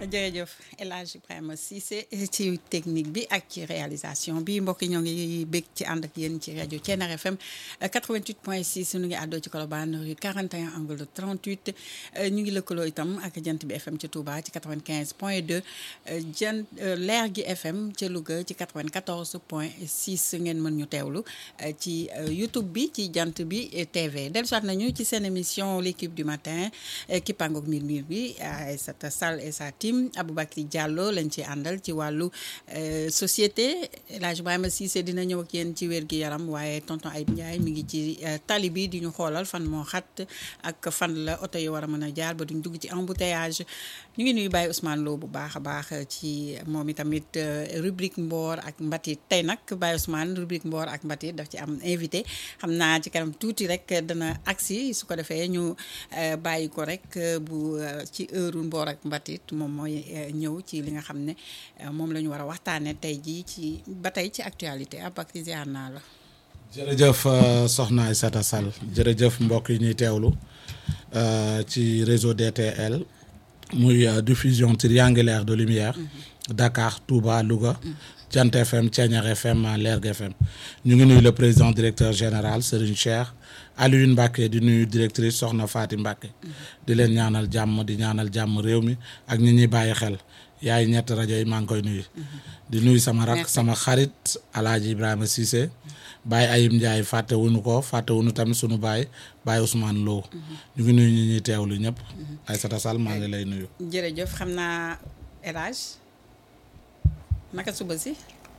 jërëjëf El Hadj Ibrahima Cissé ci technique bi ak ci réalisation bi mbokk yi ñoo ngi bég ci ànd ak yéen ci rajo Thiénare FM 88.6 ñu ngi àddoo ci Colobane rue 41 angle 38 ñu ngi lëkkaloo itam ak jant bi FM ci Touba ci 95.2 jant leer gi FM ca Louga ci 94.6 ngeen mën ñu teewlu ci YouTube bi ci jant bi TV dellusiwaat nañu ci seen émission l'équipe du matin kippaangoog miir miir bi Aïssata Sall et sa team Aboubacry Diallo lañ ci àndal ci wàllu société El Hadj Ibrahima Cissé dina ñëw ak yéen ci wér gi yaram waaye tonton Ayib Ndiaye mi ngi ci tali bi di ñu xoolal fan moo xat ak fan la oto yi war a mën a jaar ba duñ dugg ci embouteillage ñu ngi nuyu Baye Ousmane Lo bu baax a baax ci moom itamit rubrique Mboor ak Mbatit tey nag Baye Ousmane rubrique Mboor ak Mbatit daf ci am invité xam naa ci kanam tuuti rek dana agsi su ko defee ñu bàyyi ko rek bu ci heure Mboor ak Mbatit moom mooy ñëw ci li nga xam ne moom la ñu war a waxtaanee tey jii ci ba tey ci actualité ab ak ziar naa la. jërëjëf soxna Aïssata Sall jërëjëf mbokk yi ñuy teewlu ci réseau DTL muy diffusion triangulaire de lumière Dakar Touba Louga Jant FM Thiéniere FM Lergui FM ñu ngi nuyu le président directeur général Serigne Cheikh Alioune Mbacke di nuyu directrice soxna Faati Mbacke di leen ñaanal jàmm di ñaanal jàmm réew mi ak ñi ñuy bàyyi xel yaay ñett rajo yi maa ngi koy nuyu di nuyu sama rak sama xarit Alaaji Ibrahima Cissé Baye Ayib Ndiaye fàtte wuñu ko fàtte wuñu tamit sunu baay Baye Ousmane Lo ñu ngi nuyu ñi ñuy teewlu ñëpp Aïssata Sall maa ngi lay nuyu jërëjëf xam naa El Hadj naka suba si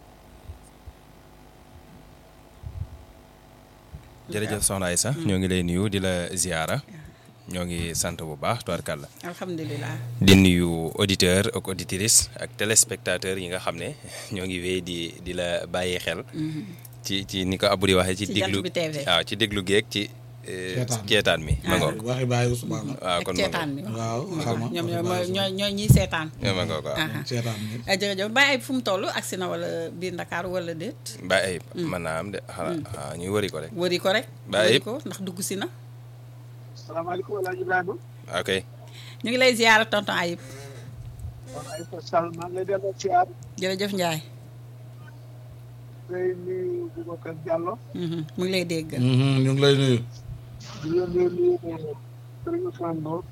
jërëjëf soxna Aïssa ñoo ngi lay nuyu di la ziara ñoo ngi sant bu baax tubarkàlla alhamdulilah di nuyu auditeur ak auditrice ak téléspectateur yi nga xam ne ñoo ngi wéy di di la bàyyi xel ci ci ni ko Abou di waxee ci déglu waaw ci déglu geeg ci ceetaan mi ma ngoog waxi Baye Ousmane waaw kon ceetaan mi waaw ñoom ñooy ñooy ñiy seetaan ma ngoog waaw ceetaan mi jërëjëf Baye Ayib fu mu toll agsi na wala biir Ndakaar wala déet Baye Ayib mën naa am de xanaa ñuy wëri ko rek wëri ko rek Baye wëri Ayib ko ndax dugg si na salaamaaleykum El Hadj Ibrahima. ok ñu ngi lay ziyaara tonton Ayib kon Aïssata Sall maa ngi lay delloo ziar. jërëjëf Ndiaye ngay nuyu Boubacar Diallo. mu ngi lay dégg ñu ngi lay nuyu di leen nuyu nuyu Serigne Ousmane Lo.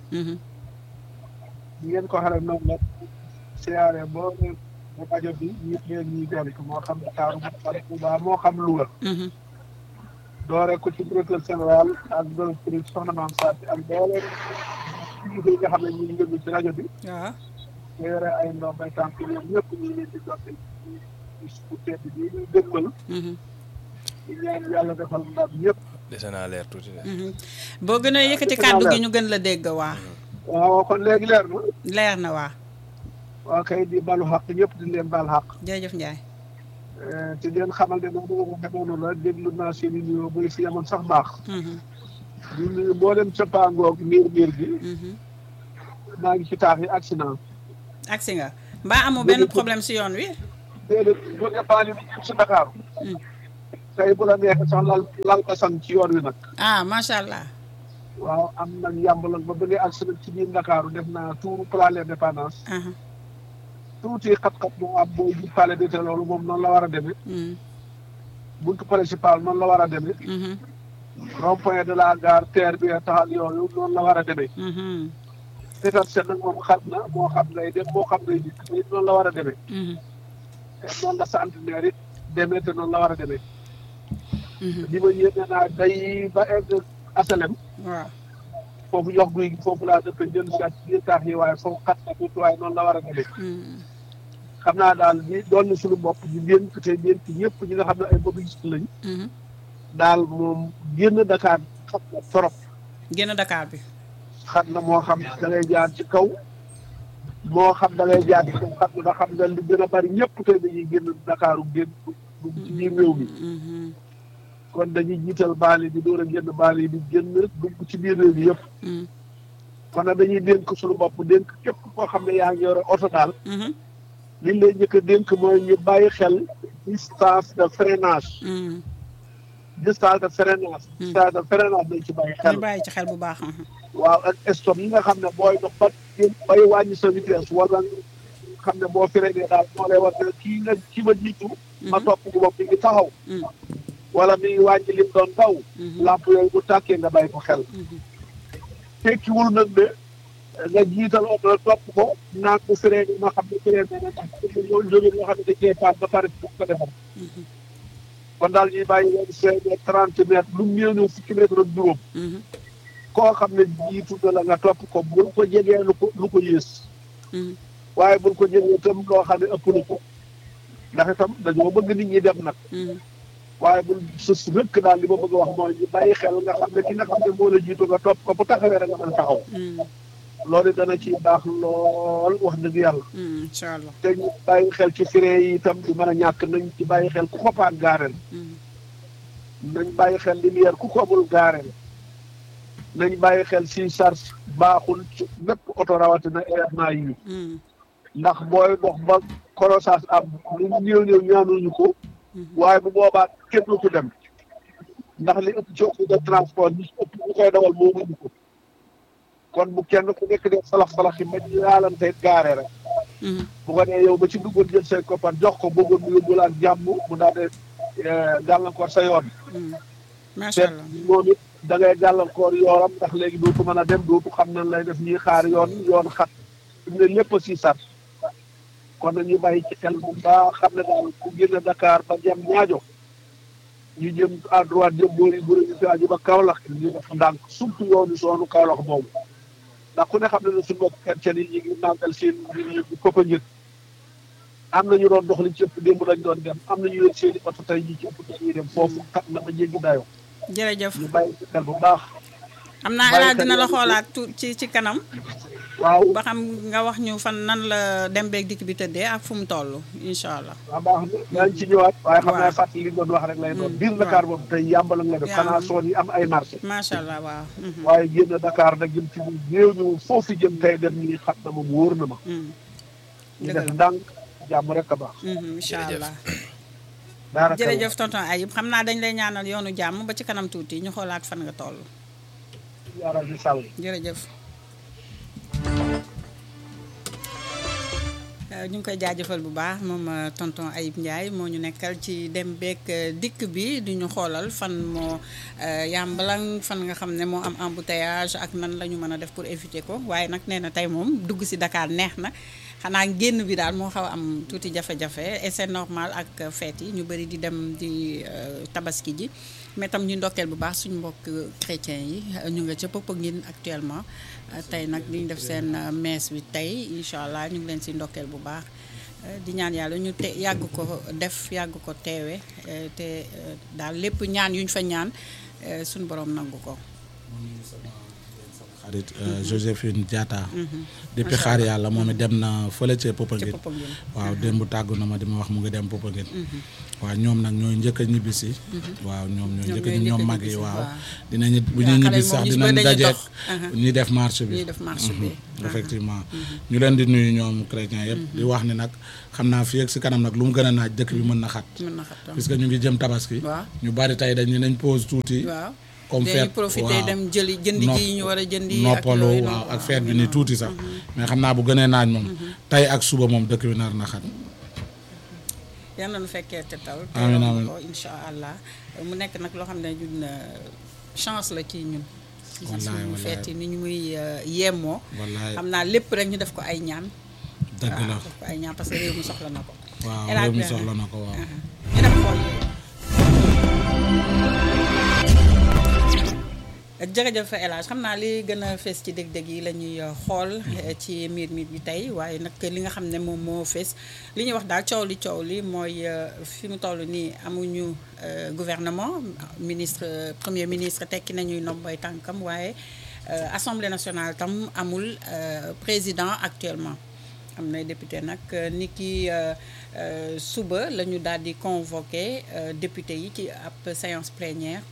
di ngeen ko xale noonu la. siyaare boo nee ba rajo bi ñëpp ngeen ñuy dolli ko moo xam Dakar moo xam Touba moo xam Louga. doore ko ci directeur général ak directrice soxna Maam Fatou ak doole yi nga xam ne ñu ngi yëngu ci rajo bi. waaw nga yore ay ndox bay tànk ñoom ñëpp ñu ngi leen di jotte bu tedd bi ñu dëgmal di ñaan yàlla defal ndam ñëpp dese naa leer tuuti de boo gën a yëkkati kàddu gi ñu gën la dégg waa waaw kon léegi leer na leer na waa waa kay di balu xaq ñëpp di leen bal xaq jërëjëf Ndiaye te di leen xamal ne noonu ma ko demoon la déglu naa seen i nuyoo bu fi yemoon sax baax di nuyu mboolem sëppaangoog miir miir gi maa ngi ci taax yi accident agsi nga mbaa amoo benn problème si yoon wi déedéet jóge baali bi si Dakar tey bu la neexee sax lal lal ko san ci yoon wi nag ah macha allah waaw am nag yàmbalang ba bëggee accident ci biir Ndakaaru def naa tour plan l'indépendance aha tuuti xat-xat moo am booy bu palais de te loolu moom noonu la war a demee Mm. buntu principal noonu la war a demee Mhm. rond point de la gare terre bi taxal yooyu noonu la war a demee Mhm. seetal seet nag moom xat na moo xam ngay dem moo xam ngay dikk it noonu la war a demee Mhm. te noonu la centenaire it demee te noonu la war a demee Mhm. li ma yéene naa day ba egg asalem waaw foofu jox guy gi foofu laa dëkk jël si ak biir taax yi waaye foofu xat na tuuti waaye noonu la war a demee Mm. xam naa daal li doon na suñu bopp ñu dénk te dénk ñëpp ñi nga xam ne ay mobiliste lañ Mhm. daal moom génn Dakar xat na trop génn Dakar bi xat na moo xam da ngay jaar ci kaw moo xam da ngay jaar ci kaw xat na nga xam nga li gën a bari ñëpp tey dañuy génn Dakaaru génn dugg ci biir réew mi Mhm. kon dañuy jiital baali bi door a génn baali bi génn dugg ci biir réew mi yëpp Mm. kon nag dañuy dénk suñu bopp dénk képp koo xam ne yaa ngi yore oto daal Mhm. liñ lay njëkk a dénk mooy ñu bàyyi xel distance de freinage Mm. distance de freinage distance de freinage dañ ci bàyyi xel ñu bàyyi ci xel bu baax. mhm. waaw ak stop yi nga xam ne booy dox ba bay wàññi sa vitesse wala xam ne boo freiné daal moo lay war ne kii nga ki ma jiitu ma topp ko bopp mi ngi taxaw wala mi ngi wàññi lim doon daw lamp yooyu bu tàkkee nga bàyyi ko xel tekkiwul nag ne nga jiital oto topp ko naan ko freiné ma xam ne freiné na tax ñoo jóge ñoo xam ne dañ koy paat ba pare bu ko defal kon daal ñuy bàyyi leen freiné trente mètres lu mu néew ñëw fukki mètre ak juróom koo xam ne jiitu na la nga topp ko bul ko jegee lu ko lu ko yées waaye bul ko jegee itam loo xam ne ëpp na ko ndax itam dañoo bëgg nit ñi dem nag waaye bul sës rëkk daal li ma bëgg a wax mooy ñu bàyyi xel nga xam ne ki nga xam ne moo la jiitu nga topp ko bu taxawee rek nga mën taxaw loolu dana ci baax lool wax dëgg yàlla incha allah te ñu bàyyi xel ci frein yi itam di mën a ñàkk nañ ci bàyyi xel ku ko paan gaareel nañ bàyyi xel lumière ku ko amul gaareel nañ bàyyi xel si charge baaxul ci bépp oto rawatina événement yi ndax booy dox ba croissance am lu néew néew ñaanuñu ko waaye bu boobaa kenn du ko dem ndax li ëpp ci de transport ñi ëpp ñu koy dawal moo mënu ko kon bu kenn ku nekk def salax salax yi ma yaalante gaare rek bu ko dee yow ba ci duggoon jël say koppar jox ko bëggoon mu yóbbu la ak jàmm mu daal de gàllankoor sa yoon macha allah moom it da ngay gàllankoor yoonam ndax léegi dootu mën a dem dootu xam nan lay def ñuy xaar yoon yoon xat fi mu ne lépp a si sar kon nañu bàyyi ci xel bu baax xam ne daal ku génn Dakar ba jëm ñaajo ñu jëm à droite jëm boori boori ñu fi ba Kaolack ñu def ndànk surtout yoonu soonu Kaolack boobu ndax ku ne xam ne ne suñu mbokk chrétien yi ñu ngi màggal seen bi koppa njëg am na ñu doon dox li ci ëpp démb lañ doon dem am na ñu leen seen i oto tey ñi ci ëpp dañuy dem foofu xam na ba jéggi dayoo jërëjëf ñu bàyyi ci xel bu baax xam naa El Hadj dina la xoolaat tu ci ci kanam waaw ba xam nga wax ñu fan nan la dem beeg dikk bi tëddee ak fu mu toll incha allah waaw baax na daañu ci ñëwaat waaye xam naa fàttali li doon wax rek lay doon biir Dakar boobu tey yàmbala nga def xanaa soon yi am ay marché macha allah waaw waaye génn Dakar nag jëm ci néew ñu foofu jëm tey dem ñi xam na ma wóor na ma ñu def ndànk jàmm rek a baax incha allah daanaka jërëjëf tonton Ayib xam naa dañ lay ñaanal yoonu jàmm ba ci kanam tuuti ñu xoolaat fan nga toll yaaral di sàll jërëjëf ñu ngi koy jaajëfal bu baax moom tonton Ayib Ndiaye moo ñu nekkal ci dem beeg dikk bi di ñu xoolal fan moo yàmbalang fan nga xam ne moo am embouteillage ak nan la ñu mën a def pour éviter ko waaye nag nee na tey moom dugg si Dakar neex na xanaa génn bi daal moo xaw a am tuuti jafe-jafe et c'est normal ak fête yi ñu bëri di dem di tabaski ji mais tam ñu ndokkeel bu baax suñu mbokk chrétien yi ñu nga ca Popenguine actuellement tey nag di ñu def seen messe bi tey incha allah ñu ngi leen si ndokkeel bu baax di ñaan yàlla ñu te yàgg ko def yàgg ko teewe te daal lépp ñaan yu ñu fa ñaan suñu borom nangu ko. xarit Joséphine Diatta depuis xaar yàlla moom it dem na fële ca Popenguine waaw démb tàggu na ma di ma wax mu ngi dem Popenguine waaw ñoom nag ñooy njëkk a ñibbisi waaw ñoom ñooy njëkk a ñoom mag yi waaw dinañu bu ñuy ñibbisi sax dinañ dajeek ñuy def marche bi effectivement ñu leen di nuyu ñoom chrétien yëpp di wax ni nag xam naa fii ak si kanam nag lu mu gën a naaj dëkk bi mën na xat puisque ñu ngi jëm tabaski ñu bari tey dañ nañ pause tuuti comme feet profité dem jëli jëndi ji ñu war a jëndi noppalu waaw ak feet bi ni tuuti sax mais xam naa bu gënee naaj moom tey ak suba moom dëkk bi nar na xat yal na nu fekkee te taw amiin amiin ko incha allah mu nekk nag loo xam ne ñun chance la ci ñun ci suñu feet yi ni ñu muy yemmoo xam naa lépp rek ñu def ko ay ñaan dëgg la def ko ay ñaan parce que réew mi soxla na ko waaw réew mi soxla na ko waaw ñu def xool jërëjëf El Hadj xam naa li gën a fees ci dég-dég yi la ñuy xool ci miir miir bi tey waaye nag li nga xam ne moom moo fees li ñuy wax daal coow li coow li mooy fi mu toll nii amuñu gouvernement ministre premier ministre tekki nañuy nombay tànkam waaye assemblée nationale tam amul président actuellement am na député nag ni ki suba la ñu daal di convoqué député yi ci ab séance plénière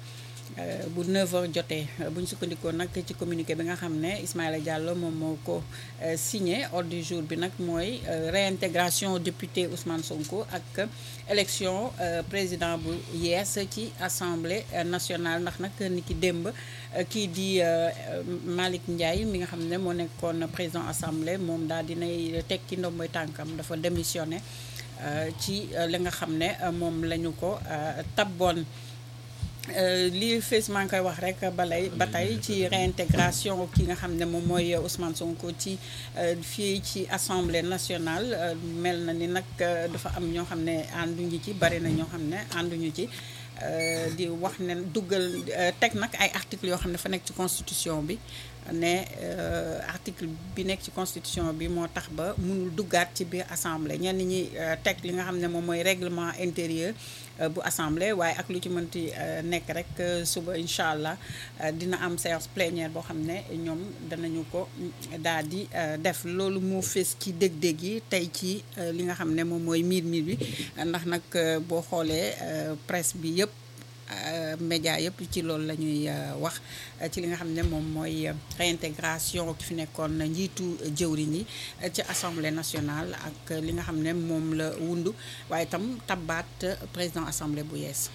bu 9h jotee bu ñu sukkandikoo nag ci communiqué bi nga xam ne Ismaïla Diallo moom moo ko signé ordre du jour bi nag mooy réintégration député Ousmane Sonko ak élection président bu yees ci assemblée nationale ndax nag ni ki démb kii di Malick Ndiaye mi nga xam ne moo nekkoon président assemblée moom daal dinay tekki ndomboy tànkam dafa démissionné ci li nga xam ne moom la ñu ko tabboon lii fees maa ngi koy wax rek balay ba tey ci réintégration ki nga xam ne moom mooy Ousmane Sonko ci fii ci assemblée nationale mel na ni nag dafa am ñoo xam ne ànduñu ci bari na ñoo xam ne ànduñu ci di wax ne duggal teg nag ay articles yoo xam ne fa nekk ci constitution bi ne article bi nekk ci constitution bi moo tax ba mënul duggaat ci biir assemblée ñenn ñi teg li nga xam ne moom mooy règlement intérieur bu assemblée waaye ak lu ci mënti nekk rek suba incha allah dina am séance plénière boo xam ne ñoom danañu ko daal di def loolu moo fees ci dég-dég yi tey ci li nga xam ne moom mooy miir miir bi ndax nag boo xoolee presse bi yëpp média yëpp ci loolu la ñuy wax ci li nga xam ne moom mooy réintégration ki fi nekkoon njiitu jëwriñ yi ci assemblée nationale ak li nga xam ne moom la wundu waaye itam tabbaat président assemblée bu yees.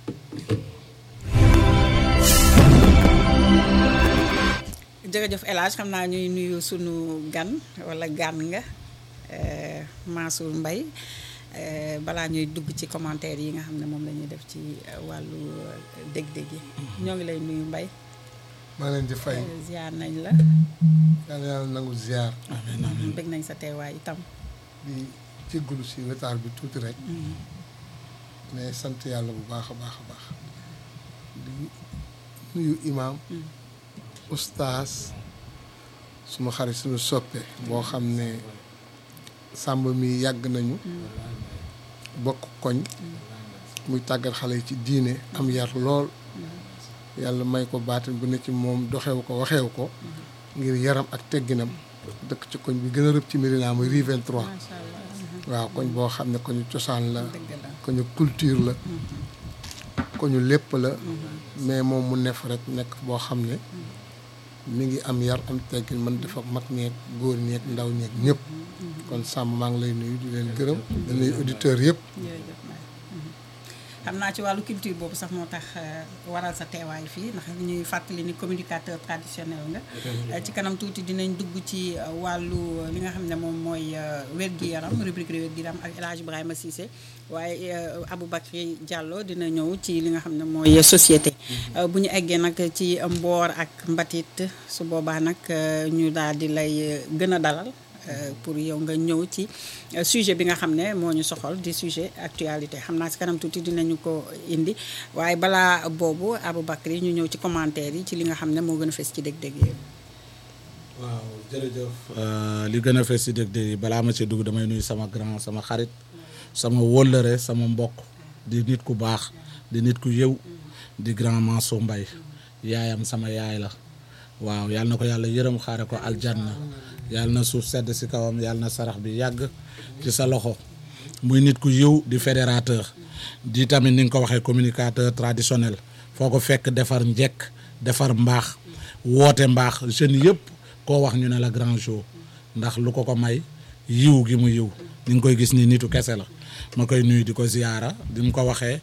jërëjëf El Hadj xam naa ñuy nuyu sunu gan wala gan nga Mansour Mbaye balaa ñuy dugg ci commentaire yi nga xam ne moom la ñuy def ci wàllu dég-dég yi ñoo ngi lay nuyu Mbaye maa leen di fay ziar nañ la yàlla yàlla nangu ziar amiin amiin bëgg nañ sa teewaay itam di jéggalu si retard bi tuuti rek mais sant yàlla bu baax a baax a baax di nuyu imaam ustaas suma xarit suñu soppe boo xam ne sàmb mi yàgg nañu bokk koñ muy tàggat xale yi ci diine am yar lool yàlla may ko baatin bu ne ci moom doxew ko waxew ko ngir yaram ak tegginam dëkk ci koñ bi gën a rëb ci Médina muy rue 23 macha allah waaw koñ boo xam ne koñu cosaan la dëgg la koñu culture la koñu lépp la mais moom mu nef rek nekk boo xam ne mi ngi am yar am teggin man dafa mag ñeeg góor ñeeg ndaw ñeeg ñëpp kon sàmm maa ngi lay nuyu di leen gërëm di nuyu auditeurs yëpp jërëjëf Mbaye xam naa ci wàllu culture boobu sax moo tax waral sa teewaay fii ndax ñuy fàttali ni communicateur traditionnel nga ci kanam tuuti dinañ dugg ci wàllu li nga xam ne moom mooy wér-gi-yaram rubrique wér-gi-yaram ak El Hadj Ibrahima Cissé waaye Aboubacry Diallo dina ñëw ci li nga xam ne mooy société bu ñu eggee nag ci mboor ak mbatit su boobaa nag ñu daal di lay gën a dalal pour yow nga ñëw ci sujet bi nga xam ne moo ñu soxal di sujet actualité xam naa si kanam tuuti dinañu ko indi waaye balaa boobu Aboubacry ñu ñëw ci commentaire yi ci li nga xam ne moo gën a fes ci dég-dég yi waaw jërëjëf li gën a fees si dég-dég yi balaa ma ci dugg damay nuyu sama grand sama xarit sama wóllëre sama mbokk di nit ku baax di nit ku yëw di grand Mansour Mbaye yaayam sama yaay la waaw yàlla na ko yàlla yërëm xaare ko aljanna yàlla na suuf sedd si kawam yàlla na sarax bi yàgg ci sa loxo muy nit ku yiw di fédérateur di tamit ni nga ko waxee communicateur traditionnel foo ko fekk defar njekk defar mbaax woote mbaax jeunes yëpp koo wax ñu ne la grand jour ndax lu ko ko may yiw gi mu yiw ni nga koy gis ni nitu kese la ma koy nuyu di ko ziyaara di mu ko waxee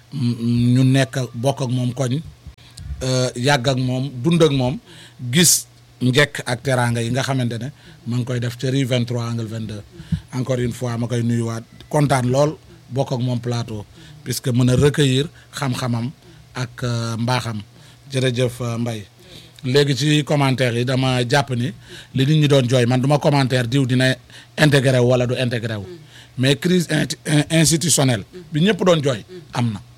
ñu nekk bokk ak moom koñ yàgg ak moom dund ak moom gis njekk ak teraanga yi nga xamante ne ma ngi koy def ca rue 23 angle 22 encore une fois ma koy nuyuwaat kontaan lool bokk ak moom plateau puisque mën a recueillir xam-xamam ak mbaaxam jërëjëf Mbaye léegi ci commentaire yi dama jàpp ni li nit ñi doon jooy man duma commentaire diw dina intégré wu wala du intégré wu mais crise institutionnelle bi ñëpp doon jooy am na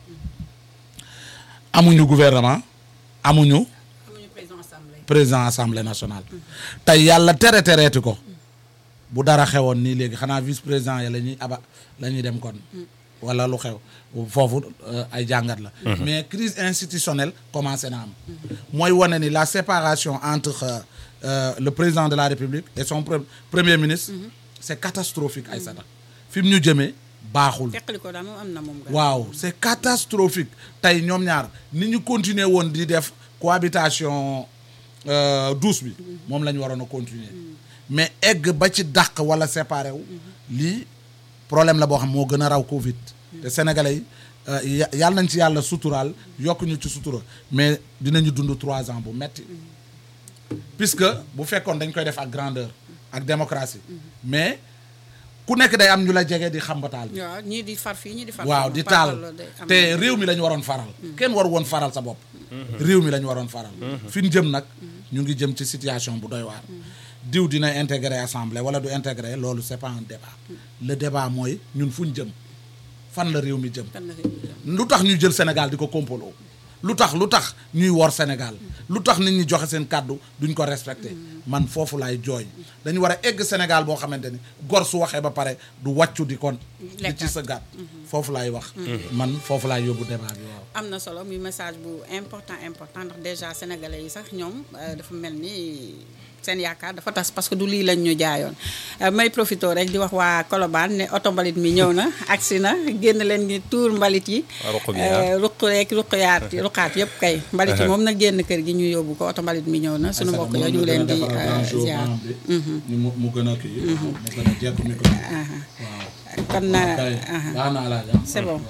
amuñu gouvernement amuñu amuñu président assemblée président assemblée nationale tey yàlla tere tereeti ko bu dara xewoon nii léegi xanaa vice président ya la ñuy aba la ñuy dem kon wala lu xew foofu ay jàngat la mais crise institutionnelle commencé na am mooy wane ni la séparation entre euh, le président de la république et son pre premier ministre c'est catastrophique Aïssata fi mu ñu jëmee baaxul teqali ko daal moom am na moom. waaw c'est catastrophique tey ñoom ñaar ni ñu continuer woon di def cohabitation douce bi moom la ñu waroon a continuer mais egg ba ci dàq wala séparé wu lii problème la boo xam moo gën a raw Covid te sénégalais yi yàlla nañ ci yàlla suturaal yokk ñu ci sutura mais dinañu dund trois ans bu metti puisque bu fekkoon dañ koy def ak grandeur ak démocratie mais ku nekk day am ñu la jege di xambataal waaw ñii di far fii ñii di far waaw di taal te réew mi la ñu waroon faral kenn waru woon faral sa bopp réew mi la ñu waroon faral fi ñu jëm nag ñu ngi jëm ci situation bu doy waar diw dina intégrer assemblée wala du intégrer loolu c'est pas un débat le débat mooy ñun fu ñu jëm fan la réew mi jëm lu tax ñu jël Sénégal di ko kompoloo lu tax lu tax ñuy wor Sénégal lu tax nit ñi joxe seen kàddu duñ ko respecté man foofu laay jooy dañu war a egg Sénégal boo xamante ni gor su waxee ba pare du wàccu di kon di ci sa gàtt foofu laay wax man foofu laay yóbbu débat bi waaw am na solo muy message bu important important ndax déjà sénégalais yi sax ñoom dafa mel ni seen yaakaar dafa tas parce que du lii lañ ñu jaayoon may profité rek di wax waa Colobane ne oto mbalit mi ñëw na agsi na génn leen ni tuur mbalit yi ruq rek ruqyaat ruqaat yëpp kay mbalit yi moom na génn kër gi ñu yóbbu ko oto mbalit mi ñëw na suñu mbokk yooyu ñu ngi leen di ziar mu gën a kii mu gën a jekk micro waaw kon na c'est bon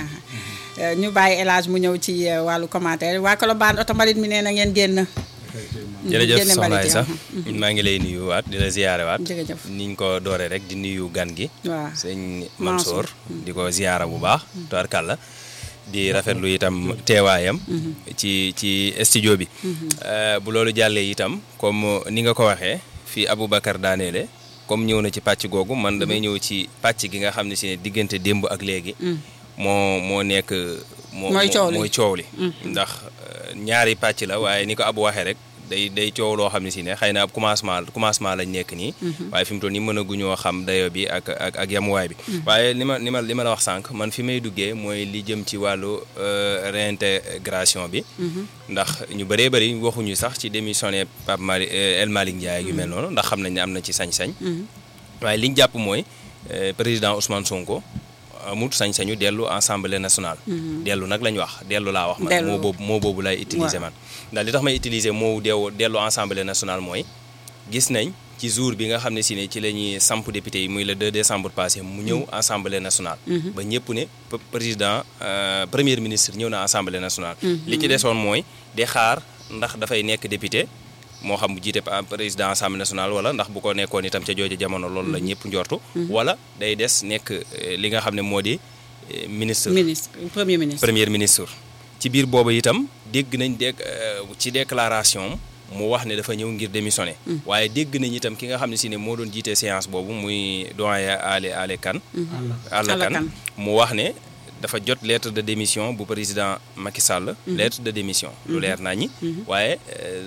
ñu bàyyi élage mu ñëw ci wàllu commentaire waa Colobane oto mbalit mi nee na ngeen génn jërëjëf soxna Aïssa maa ngi lay nuyu waat di la ziyaare waat jërëjëf niñ ko dooree rek di nuyu gan gi waaw sëñ Mansour di ko ziyaara bu baax tubaarkàlla di rafetlu itam teewaayam ci ci studio bi bu loolu jàllee itam comme ni nga ko waxee fii Aboubacar daaneele comme ñëw na ci pàcc googu man damay ñëw ci pàcc gi nga xam ne si ne diggante démb ak léegi moo moo nekk moo mooy coow li ndax ñaari pàcc la waaye ni ko Abou waxee rek day day coow loo xam ne si ne xëy na ab commencement commencement lañ nekk nii waaye fi mu toll nii mën a guñoo xam dayo bi ak ak ak yamuwaay bi waaye li ma li ma li ma la wax sànq man fi may duggee mooy li jëm ci wàllu réintégration bi ndax ñu bëree bëri waxuñu sax ci démissionné Pape Mali El Malick Ndiaye yu mel noonu ndax xam nañ ne am na ci sañ-sañ waaye liñ jàpp mooy président Ousmane Sonko amut sañ-sañu dellu assemblée nationale dellu nag lañ wax dellu laa wax man moo boobu moo boobu lay utiliser man ndax li tax may utiliser moo deew dellu assemblée nationale mooy gis nañ ci jour bi nga xam ne si ne ci la ñuy samp député yi muy le 2 décembre passé mu ñëw assemblée nationale ba ñëpp ne président premier ministre ñëw na assemblée nationale li ci desoon mooy di xaar ndax dafay nekk député moo xam bu jiite président assemblée nationale wala ndax bu ko nekkoon itam ca jooju jamono loolu la ñëpp njortu wala day des nekk li nga xam ne moo di ministre ministre premier ministre premier ministre ci biir boobu itam dégg nañ dégg ci déclaration mu wax ne dafa ñëw ngir démissionner waaye dégg nañ itam ki nga xam ne si ne moo doon jiite séance boobu muy doyen Ale Ale Kane Ale Kane mu wax ne dafa jot lettre de démission bu président Macky Sall lettre de démission lu leer naa ñi waaye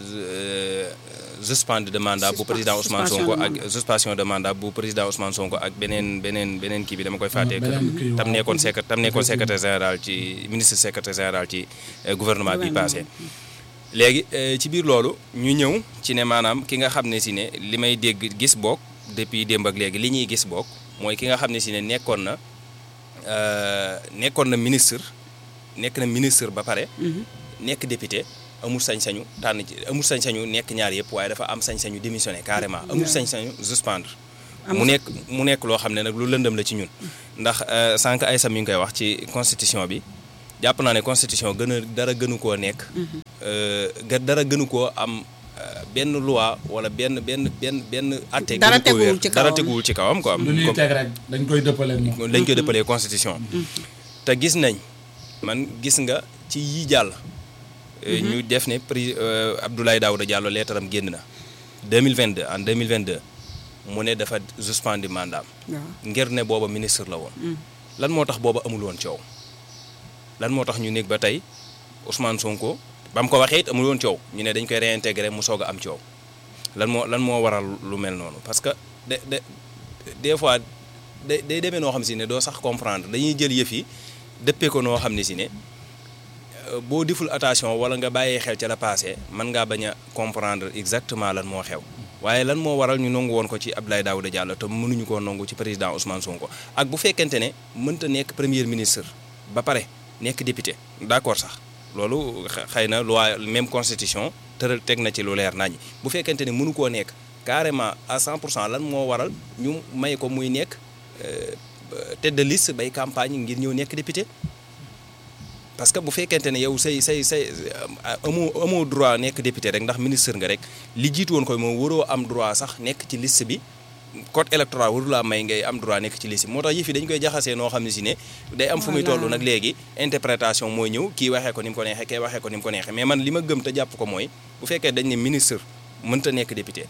suspension de mandat bu président Ousmane Sonko ak suspension de mandat bu président Ousmane Sonko ak beneen beneen beneen kii bi dama koy fàttee tam nekkoon secré tam nekkoon secrétaire général ci ministre secrétaire général ci gouvernement bi passé léegi ci biir loolu ñu ñëw ci ne maanaam ki nga xam ne si ne li may dégg gis boog depuis démb ak léegi li ñuy gis boog mooy ki nga xam ne si ne nekkoon na nekkoon na ministre nekk na ministre ba pare nekk député amul sañ-sañu tànn ci amul sañ-sañu nekk ñaar yëpp waaye dafa am sañ-sañu démissionné carrément amul sañ-sañu suspendre mu nekk mu nekk loo xam ne nag lu lëndëm la ci ñun ndax sànq ay sam mi ngi koy wax ci constitution bi jàpp naa ne constitution gën a dara gënu koo nekk dara gënu koo am benn loi wala benn benn benn benn atte dara teguwul ci kawam dara teguwul ci kawam quoi lu ñuy teg rek dañ koy dëppalee moom dañ koy dëppalee constitution te gis nañ man gis nga ci yi jàll ñu def ne prix Abdoulaye Daouda Diallo leetaram génn na 2022 en 2022 mu ne dafa suspendi mandat ngir ne booba ministre la woon lan moo tax booba amul woon coow lan moo tax ñu nekk ba tey Ousmane Sonko ba mu ko waxee it amul woon coow ñu ne dañ koy réintégrer mu soog a am coow lan moo lan moo waral lu mel noonu parce que de de des fois day day demee noo xam si ne doo sax comprendre dañuy jël yëf yi dëppee ko noo xam ne si ne boo deful attention wala nga bàyyee xel ca la passé mën ngaa bañ a comprendre exactement lan moo xew waaye lan moo waral ñu nangu woon ko ci Abdoulaye Daouda Diallo te mënuñu koo nangu ci président Ousmane Sonko ak bu fekkente ne mënta nekk premier ministre ba pare nekk député d'accord sax loolu xëy na loi même constitution tëral teg na ci lu leer nañ bu fekkente ne mënu koo nekk carrément à 100 pour cent lan moo waral ñu may ko muy nekk tête de liste bay campagne ngir ñëw nekk député parce que bu fekkente ne yow say say say amoo amoo droit nekk député rek ndax ministre nga rek li jiitu woon koy moom waroo am droit sax nekk ci liste bi code électoral waru laa may ngay am droit nekk ci liste bi moo tax yëf yi dañu koy jaxasee noo xam ne si ne day am fu muy toll nag léegi interprétation mooy ñëw kii waxee ko ni mu ko neexee kii waxee ko ni mu ko neexee mais man li ma gëm te jàpp ko mooy bu fekkee dañ ne ministre mënta nekk député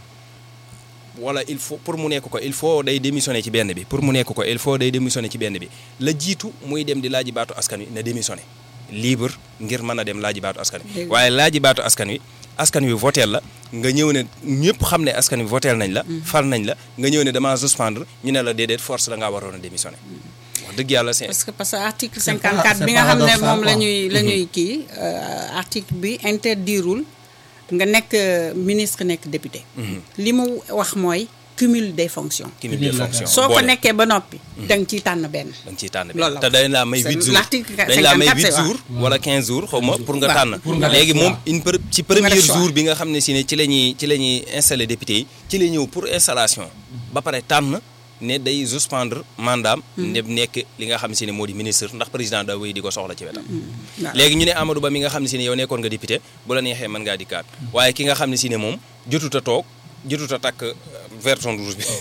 wala il faut pour mu nekk ko il faut day démissionner ci benn bi pour mu nekk ko il faut day démissionner ci benn bi la jiitu muy dem di laaji baatu askan wi na démissionner libre ngir mën a dem laaji baatu askan wi waaye laaji baatu askan wi askan wi voteel la nga ñëw ne ñëpp xam ne askan wi voteel nañ la fal nañ la nga ñëw ne dama suspendre ñu ne la déedéet force da ngaa waroon a démissionner wax dëgg yàlla c'est parce que parce que article 54 bi nga xam ne moom la ñuy la ñuy kii article bi interdirul nga nekk ministre nekk député li mu wax mooy cumul des fonctions cumul des fonctions soo ko nekkee ba noppi da nga ciy tànn benn da nga ciy tànn loolu benn te dañ laa may 8 jours dañ laa may 8 jours wala 15 jours xaw ma pour nga tànn léegi moom une ci premier jour bi nga xam ne si ne ci la ñuy ci la ñuy installé député yi ci la ñëw pour installation ba pare tànn ne day suspendre mandaam ne nekk li nga xam ne si ne moo di ministre ndax président da wéy di ko soxla ci wetam léegi ñu ne Amadou Ba mi nga xam ne si ne yow nekkoon nga député bu la neexee mën ngaa dikkaat waaye ki nga xam ne si ne moom jotut a toog jotut a takk version rouge bi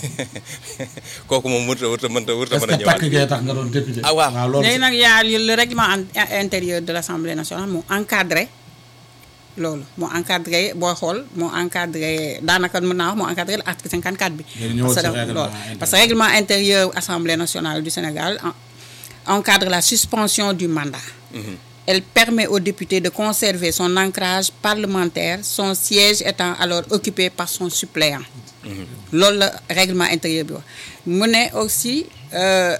kooku moom mënut a mënut a mënut a mënut a mën a ñëwaat takk gee tax nga doon député. ah waaw loolu léegi nag yaa le règlement intérieur de l'Assemblée nationale mu encadré loolu moo encadré boo xool moo encadré daanaka mën naa wax moo encadré l'article 54 bi. parce que loolu parce que règlement intérieur Assemblée nationale du Sénégal encadre la suspension du mandat. Elle permet aux députés de conserver son ancrage parlementaire, son siège étant alors occupé par son suppléant. loolu la règlement intérieur bi wax mu ne aussi euh,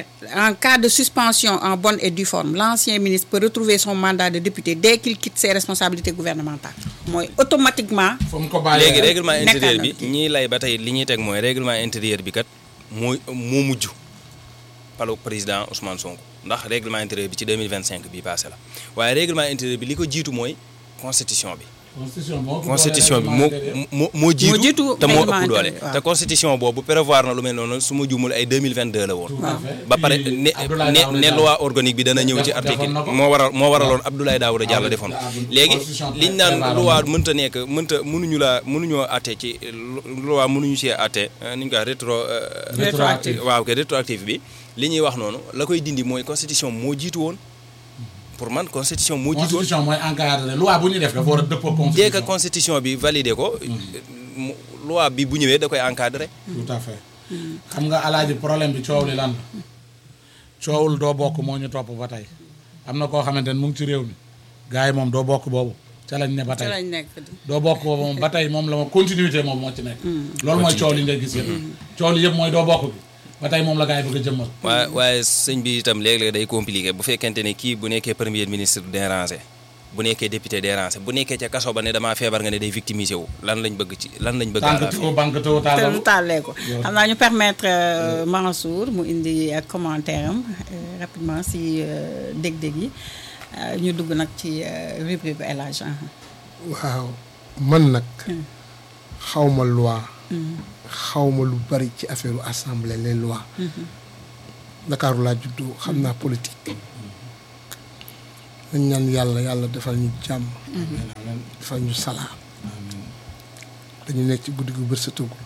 en cas de suspension en bonne et due forme l'ancien ministre peut retrouver son mandat de député dès qu'il quitte ses responsabilités gouvernementales mooy automatiquement. fu mu ko bàyyee léegi règlement intérieur bi nekkaat na ñii lay ba tey li ñuy teg mooy règlement intérieur bi kat mooy moo mujj palu président Ousmane Sonko ndax règlement intérieur bi ci 2025 bii passé la waaye règlement intérieur bi li ko jiitu mooy constitution bi. constitution moo constitution bi moo moo moo jiitu jiitu te moo règlement ëpp doole intérieur, waaw. te constitution boobu prévoir na lu mel noonu su ma juumul ay 2022 la woon ba pare ne Abdoulaye ne Daouda ne Diallo. loi organique bi dana ñëw ci Def- article defoon na ko. moo waral moo waraloon Abdoulaye Daouda Diallo Ah, defoon ah, ko bu- léegi constitution liñ naan prévoir loi na. mënta nekk mënta mënuñu laa mënuñoo atte ci loi mënuñu ci atte ni ñu koy rétro euh, Rétroactif. waaw kay rétroactif bi li ñuy wax noonu la koy dindi mooy constitution moo jiitu woon pour man constitution moo jiitu woon constitution mooy encadré loi bu ñu def dafa war a dëppoo dès que constitution constitution bi validé ko mu- loi bi bu ñëwee da koy encadré tout à fait xam nga alaaji problème bi coow li lan la coowul doo bokk moo ñu topp ba tey am na koo xamante ne mu ngi ci réew mi gars yi moom doo bokk boobu ca lañ ne ba ca tey lañ nekk doo bokk boobu moom ba tey moom la ma continuité moom moo ci nekk loolu mooy coow li ngay gis yëpp coow li yëpp mooy doo bokk bi ba tey moom la gars yi bëgg a jëmmal waaye waaye sëñ bi itam léeg-léeg day compliqué bu fekkente ne kii bu nekkee premier ministre dérangé bu nekkee député dérangé bu nekkee ca kaso ba ne damaa feebar nga ne day victimisé wu lan lañ bëgg ci lan lañ bëgg à la tànk fin tëw banque tëw te tàllal lu tàllee ko xam naa ñu permettre euh, Mansour mu indi ak commentaire am euh, rapidement si euh, dég-dég yi euh, ñu dugg nag ci euh, rubrique bu El Hadj ah. waaw man nag xawma loi xawma lu bari ci affaire assemblée les lois Ndakaaru laa juddoo xam naa politique dañ ñaan yàlla yàlla defal ñu jàmm defal ñu salaam dañu nekk ci guddi gu bër sa tugg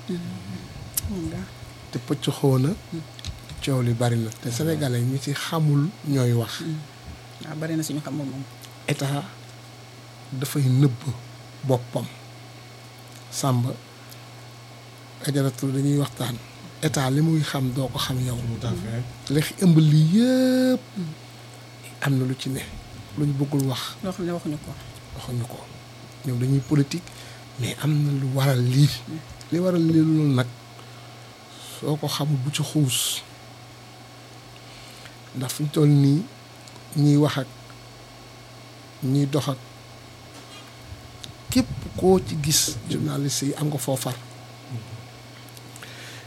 te pëcc xoona coow li bari na te sénégalais ñi ci xamul ñooy wax waaw bari na suñu xamul moom. état dafay nëbb boppam sàmba ajaratu dañuy waxtaan état li muy xam doo ko xam yow tout à fait li ëmb lii yëpp am na lu ci ne lu ñu bëggul wax loo xam ne waxuñu ko. waxuñu ko ñoom dañuy politique mais am na lu waral lii li waral lii loolu nag soo ko xamul bu ci xuus ndax fi ñu toll nii ñiy wax ak ñiy dox ak képp koo ci gis journaliste yi am nga foo far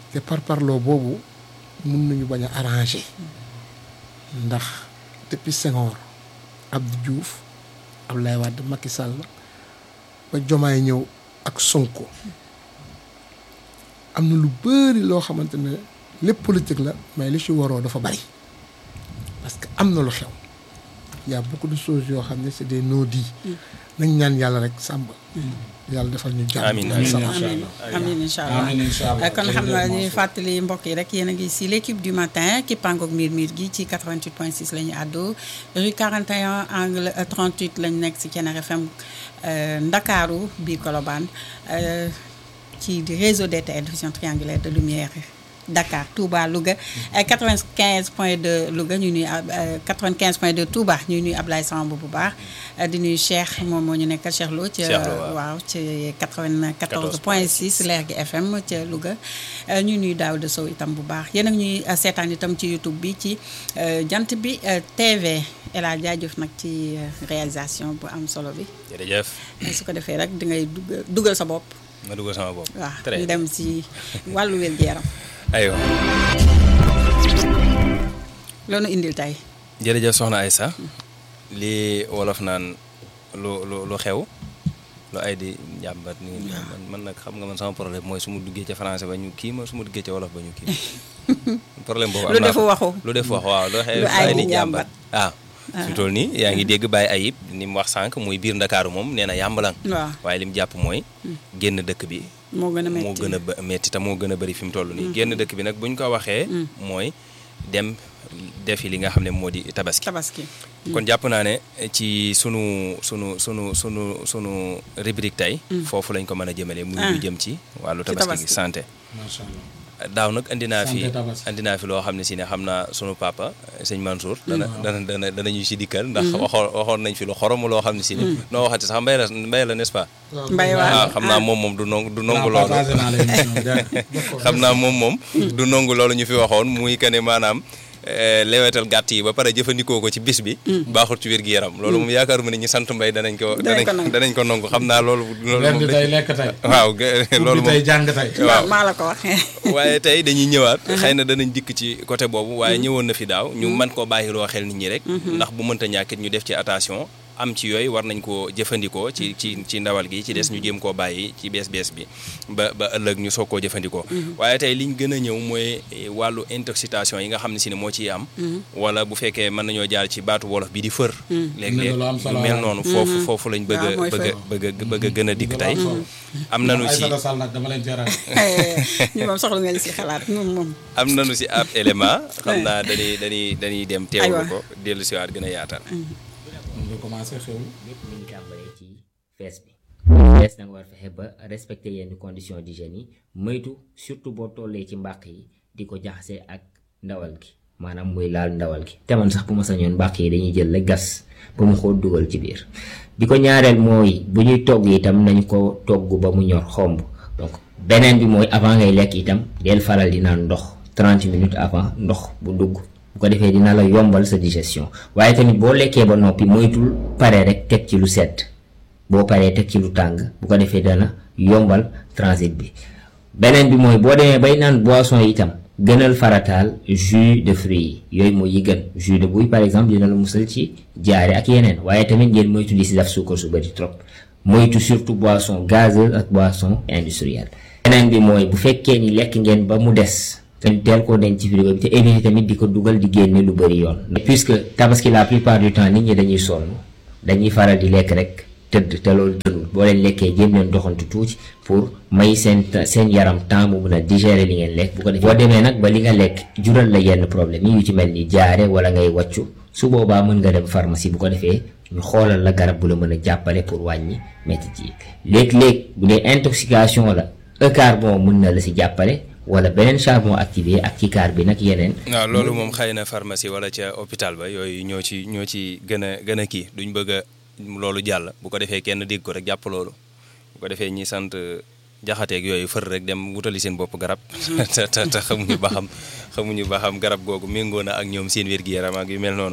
te par parloo boobu mun nañu bañ a arrangé ndax depuis Senghor Abdou Diouf Abdoulaye Wade Macky Sall ba Jomaay ñëw ak Sonko am na lu bëri loo xamante ne lépp politique la mais li ci waroo dafa bari parce que am na lu xew y a beaucoup de choses yoo xam ne c'est des non-dits nañ ñaan yàlla rek sàmb yàlla defal ñu jàmm Amiin, amiin amiin amiin incha allah amiin incha allah kon xam naa ñuy fàttali mbokk yi rek yéen a ngi si l' équipe du matin ki pangoog miir miir gi ci 88 point 6 la ñu àddoo rue 41 angle 38 lañ nekk si Thiénare FM Ndakaaru biir Colobane ci réseau DTL diffusion triangulaire de lumière Dakar Touba Louga 95 point 2 Louga ñu nuy 95 point 2 Touba ñu nuy Ablaye Samb bu baax di nuyu Cheikh moom moo ñu nekkal Cheikh Lo ci waaw ci 94 point 6 leer gi FM ca Louga ñu nuy Daouda Sow itam bu baax yéen a ngi ñuy seetaan itam ci YouTube bi ci jant bi TV El Hadj jaajëf nag ci réalisation bu am solo bi jërëjëf su ko defee rek di ngay dugal dugal sa bopp ma dugal sama bopp waaw ñu dem si wàllu wér-gu-yaram aywa loolu indil tey jërëjëf soxna Aïssa lii wolof naan lu lu lu xew lu ay di njàmbat ni man man nag xam nga man sama problème mooy su ma duggee ca français ba ñu kii ma su ma duggee ca wolof ba ñu kii problème boobu am lu naa defu waxu lu def wax waaw lu xew Lu ay di njàmbat ah su toll nii yaa ngi dégg bàyyi ayib ni mu wax sànq muy biir ndakaaru moom nee na yàmbalang waaw waaye li mu jàpp mooy génn dëkk bi moo gën a métti moo gën a ba- metti te moo gën a bëri fi mu toll nii génn dëkk bi nag bu ñu ko waxee mooy dem defi li nga xam ne moo di tabaski tabaski kon jàpp naa ne ci sunu sunu sunu sunu sunu rubrique tey foofu lañ ko mën a jëmale muy lu jëm ci wàllu Ci tabaski gi tabaski. santé macha allah daaw nag andi naa fi Santé tabaski. andi naa fi loo xam ne si ne xam naa sunu papa sëñ Mansour dana dana dana dana ñu si dikkal ndax waxoon waxoon nañ fi lu xorom loo xam ne si ne noo waxati sax mbay la mbay la n'est-ce pas mbay waaw waa xam naa moom moom du nongu du nongu naa loolu partagé naa la émission bi dégg nga. xam naa moom moom du nongu loolu ñu fi waxoon muy que ne maanaam eh, lewetal gàtt yi ba pare jëfandikoo ko ci bis bi baaxul ci wér-gi-yaram loolu moom yaakaaruma ni ñi sant mbay danañ ko Danañ ko danañ nangu. danañ ko nongu xam naa loolu loolu ren moom di dañ- tey lekk tey. waaw ge- loolu ubbi moom tey jàng tey. waaw maa la ko wax waaye tey dañuy ñëwaat xëy na danañ dikk ci côté boobu waaye ñëwoon na fi daaw ñu mën koo bàyyiloo xel nit ñi rek ndax bu mënta ñàkkit ñu def ci attention am ci yooyu war nañ koo jëfandikoo ci ci ci ndawal gi ci des ñu jéem koo bàyyi ci bees bees bi ba ba ëllëg ñu soog koo jëfandikoo waaye tey liñ gën a ñëw mooy eh, wàllu intoxication yi nga xam ne si ne moo ciy am wala bu fekkee mën nañoo jaar ci baatu wolof bi di fër léeg-léeg lu am solo yu mel waaw. noonu foofu foofu lañ bëgg waaw, a mooy bëgg a fër. bëgg a bëgg a gën a dikk tey am nañu ci Aïssata Sall nag dama leen jaral. ñu moom soxla nga li si xalaat ñun moom am nañu si ab élément xam naa dañuy dañuy dañuy dem teewlu Aywa. ko dellu si waat gën a yaatal ñu commencé xew. lépp mi ngi tàmbalee ci fees bi fees da nga war fexe ba respecter yenn conditions d'hygiène yi moytu surtout boo tollee ci mbàq yi di ko jaxase ak ndawal gi maanaam muy laal ndawal gi te man sax bu ma sañoon mbàq yi dañuy jël la gas ba mu xool dugal ci biir bi ko ñaareel mooy bu ñuy togg itam nañu ko togg ba mu ñor xomb donc beneen bi mooy avant ngay lekk itam del faral di naan ndox 30 minutes avant ndox bu dugg bu ko defee dina la yombal sa digestion waaye tamit boo lekkee ba noppi moytul pare rek teg ci lu sedd boo paree teg ci lu tàng bu ko defee dana yombal transit bi beneen bi mooy boo demee bay naan boisson yi itam gënal farataal jus de fruits yi yooyu mooy yi gën jus de buy par exemple dina la musal ci jaare ak yeneen waaye tamit ngeen moytu di si def suukar su bëri trop moytu surtout boisson gazeuse ak boisson industrielle beneen bi mooy bu fekkee ni lekk ngeen ba mu des te teel koo denc ci frigo bi te éviter tamit di ko dugal di génne lu bëri yoon puisque tabaski la plupart du temps nit ñi dañuy sonn dañuy faral di lekk rek tëdd te loolu gënul boo leen lekkee jéem leen doxantu tuuti pour may seen seen yaram temps mu mun a digérer li ngeen lekk bu ko defee boo demee nag ba li nga lekk jural la yenn problème yi yu ci mel ni jaare wala ngay wàccu su boobaa mën nga dem pharmacie bu ko defee ñu xoolal la garab bu la mën a jàppale pour wàññi métti yi léeg-léeg bu dee intoxication la eucarbon mën na la si jàppale wala beneen charbon activé ak ci kaar bi nag yeneen waaw loolu moom xëy na pharmacie wala ca hôpital ba yooyu ñoo ci ñoo ci gën a gën a kii duñ bëgg a loolu jàll bu ko defee kenn dégg ko rek jàpp loolu bu ko defee ñi sant jaxateeg yooyu fër rek dem wutali seen bopp garab te te te xamuñu ba xam xamuñu ba xam garab googu méngoo na ak ñoom seen wér-gi-yaram ak yu mel noonu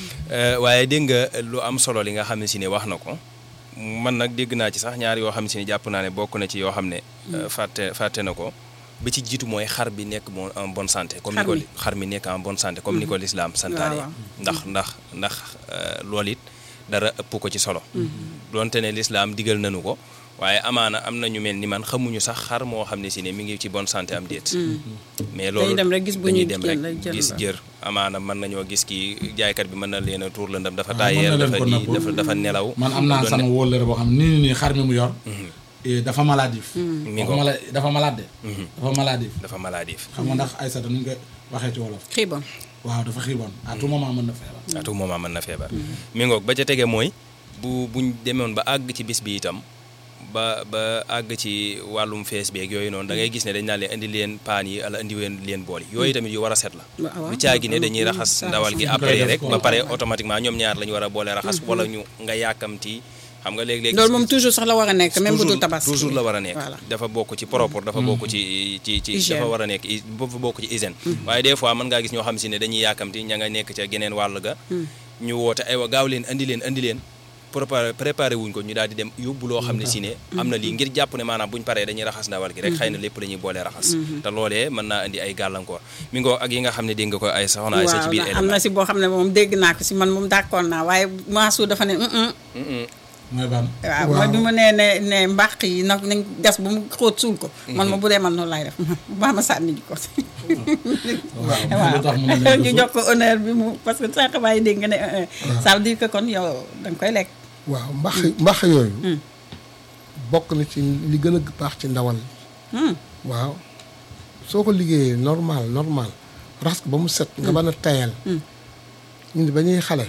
waaye dégg nga lu am solo li nga xam ne si ne wax na ko man nag dégg naa ci sax ñaar yoo xam ne si ne jàpp naa ne bokk na ci yoo xam ne fàtte fàtte na ko ba ci jiitu mooy xar bi nekk bon en bonne santé comme ni Xar ko mi. xar mi nekk en bonne santé comme ni ko lislaam santaane waaw. ndax ndax ndax euh, loolu it dara ëpp ko ci solo doonte ne lislaam digal nañu ko waaye amaana am na ñu mel ni man xamuñu sax xar moo xam ne si ne mi ngi ci bonne santé am déet mais loolu dem rek gis bu dañuy ñuy dem jël rek rek jël gis la. jër amaana mën nañoo gis kii jaaykat bi mën na leen a tuur la ndam dafa Ah, taayeer mën na leen dafa ko di nëbb. dafa dafa nelaw man am naa doon sama ne- wóllëre boo xam nii nii nii xar mi mu yor eh, dafa maladif Mi dafa ngo. mala dafa malade de dafa maladif dafa maladif xam nga ndax Aïssata nu ñu koy waxee ci wolof xiibon waaw dafa xiiboon à tout moment mën na feebar à tout moment mën na feebar mi ngoog ba ca tege mooy bu buñ demoon ba àgg ci bis bi itam ba ba àgg ci wàllum fees beeg yooyu noonu da ngay gis ne dañ naan leen indi leen paan yi ala indi leen leen bool yi yooyu tamit yu war a set la waaw lu caagi ne dañuy raxas ndawal gi Dañ koy après def rek ko. ba pare automatiquement ñoom ñaar la ñu war a boole raxas wala ñu nga yàkkamti xam nga léeg-léeg loolu moom toujours sax la war a nekk même bu dul tabaski toujours la war a nekk voilà dafa bokk ci propre dafa bokk ci ci ci Hygiène. dafa war a nekk hy- dafa bokk ci hygiène waaye des fois mën ngaa gis ñoo xam si ne dañuy yàkkamti ña nga nekk ca geneen wàll ga ñu woote aywa gaaw leen andi leen andi leen préparé préparé wuñ ko ñu daal di dem yóbbu loo xam ne si ne am na lii ngir jàpp ne maanaam buñ paree dañuy raxas ndawal gi rek xëy na lépp dañuy boole raxas te loolee mën naa indi ay gàllankoor mi ngoo ak yi nga xam ne dégg nga ko ay soxna ay sa ci biir waaw am na si boo xam ne moom dégg naa ko si man moom d'accord naa waaye Mansour dafa ne mm mooy ban waaw mooy bi mu nee ne ne mbàq yi nag nañ gas ba mu xóot suul ko man ma bu dee man noonu laay def baa ma sànni ji ko waaw lu tax mu ne waaw leen ñu ko jox ko honneur bi mu parce que sànq maa ngi dégg nga ne un un ça veut dire que kon yow da nga koy lekk waaw mbax mbax yooyu bokk na ci li gën a baax ci ndawal Hmm. waaw soo ko liggéeyee normal normal raxas ko ba mu set nga mën a tayal ñun ba ñuy xale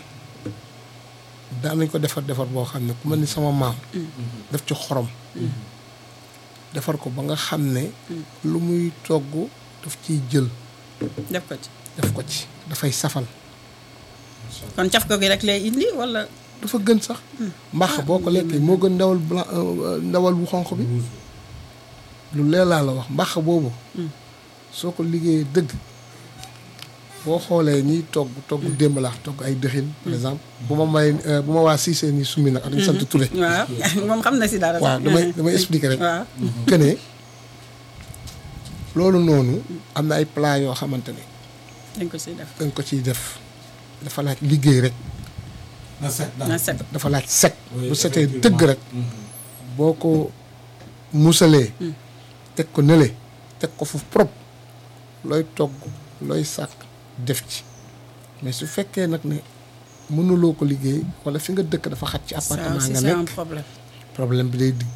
daan nañ ko defar defar boo xam ne ku mel ni sama maam def ci xorom defar ko ba nga xam ne lu muy togg daf ciy jël def ko ci def ko ci dafay safal kon caf ko gi rek lay indi wala dafa gën sax mbax boo ko lekkee moo gën ndawal blanc ndawal bu xonq bi lu leer laa la wax mbax boobu soo ko liggéeyee dëgg boo xoolee ñiy togg togg démb laax togg ay dëxin par exemple bu ma may bu ma waa siisee ni summi nag ak ñu sant Touré waaw moom xam na si dara waaw sax. damay damay expliquer rek waaw que ne loolu noonu am na ay plat yoo xamante ne dañ ko siy def dañ ko ciy def dafa laaj liggéey rek na set na daal set dafa laaj set Oui, bu setee effectivement. dëgg rek boo ko musalee teg ko nële teg ko fu propre looy togg looy sàkk def ci mais su fekkee nag ne mënuloo ko liggéey wala fi nga dëkk dafa xat ci ça appartement aussi nga c'est un nekk problème problème bi day digg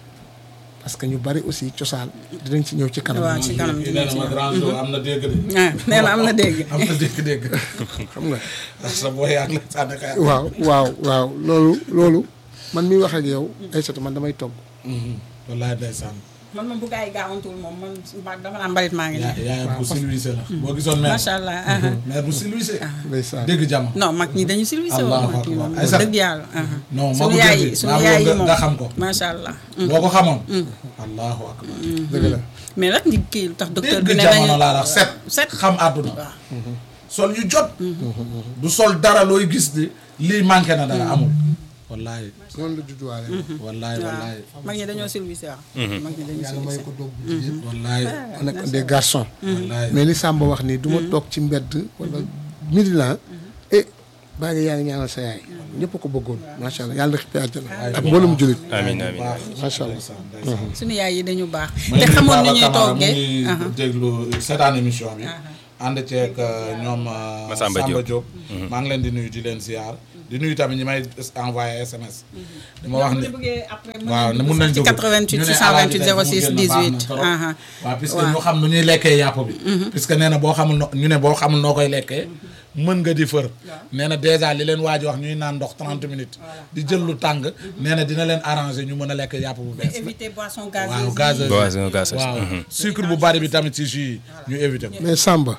parce que ñu bari aussi cosaan dinañ ci ñëw ci kanam waaw ci kanam kii nee na ma grand jour am na dégg de ah nee na am na dégg am na dégg-dégg xam nga sa booy yaa ngi lay sànni xeer waaw waaw waaw loolu loolu man mi wax ak yow ay soto man damay togg wallaay ndeysaan man moom bu gaa yi gaawantul moom man mba- dama naan mbalit maa ngi yaa nii yaayam bu silwisé la boo gisoon mère macha allah aha. mère bu silwisé ndeysaan dégg jàmm non mag ñi dañu silvissé woon Allahu mag ñi moom akbar. Aïssa. dëgg yàlla aha. non sunu magu yaay démb yi bi sunu maa yaay yi bëgg moom nga xam ko macha allah boo ko xamoon allahu akbar dëgg la mais nag ñu kii lu tax docteur bi dégg ne jamono nañu laa la set set xam àdduna waaw sol yu jot du sol dara looy gis ni lii manqué na dara amul wallaay noonu la judduwaale wallaay wallaay waaw mag ñi dañoo silvissé waaw mag ñi dañoo yàlla may silvissé ko doog bu jigéen wallaay on nekk des garçons wallaay mais li Samba wax nii du ma toog ci mbedd wala Midina eh baa ngi yaa ngi ñaanal sa yaay ñëpp ko bëggoon macha allah yàlla na xippee àjjana ak mboolum jullit amiin amiin macha allah suñu yaay yi dañu baax te te xamoon ni ñuy mu toggee ngi aha. déglu seetaan émission bi ànd ceeg ñoom euh, Massamba Diop. Diop maa ngi leen di nuyu di leen ziar di nuyu tamit ñi may envoyé SMS di ma wax ni waaw ne mun nañ ci dugg 88 ñu ne 628 Alaaji Deme mu 06 génn baax na 18 trop. aha. waaw puisque waaw. ñu xam nu ñuy lekkee yàpp bi puisque nee na boo xamul no ñu ne boo xamul noo koy lekkee mën nga di fër nee na dèjà li leen waaj wax ñuy naan ndox 30 minutes di jël lu tàng nee na dina leen arranger ñu mën a lekk yàpp bu bees éviter boisson waaw gazeuse gazeuse Boisson gazeuse. waaw sucre bu bari bi tamit ci jus yi ñu éviter ko mais Samba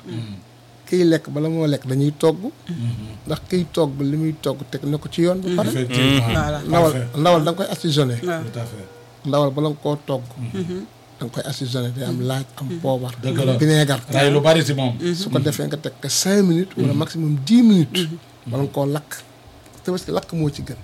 kiy lekk bala moo lekk dañuy togg ndax kiy togg li muy togg teg na ko ci yoon ba pare effectivement Voilà. ndawal Parfait. ndawal da nga koy assaisonné waaw tout à fait ndawal bala nga koo togg da nga koy assaisonné day am laaj am poobar Dëgg la. vinaigre ray lu bari ci moom su ko defee nga teg ko cinq minutes wala maximum dix minutes bala nga koo lakk te parce que lakk moo ci gën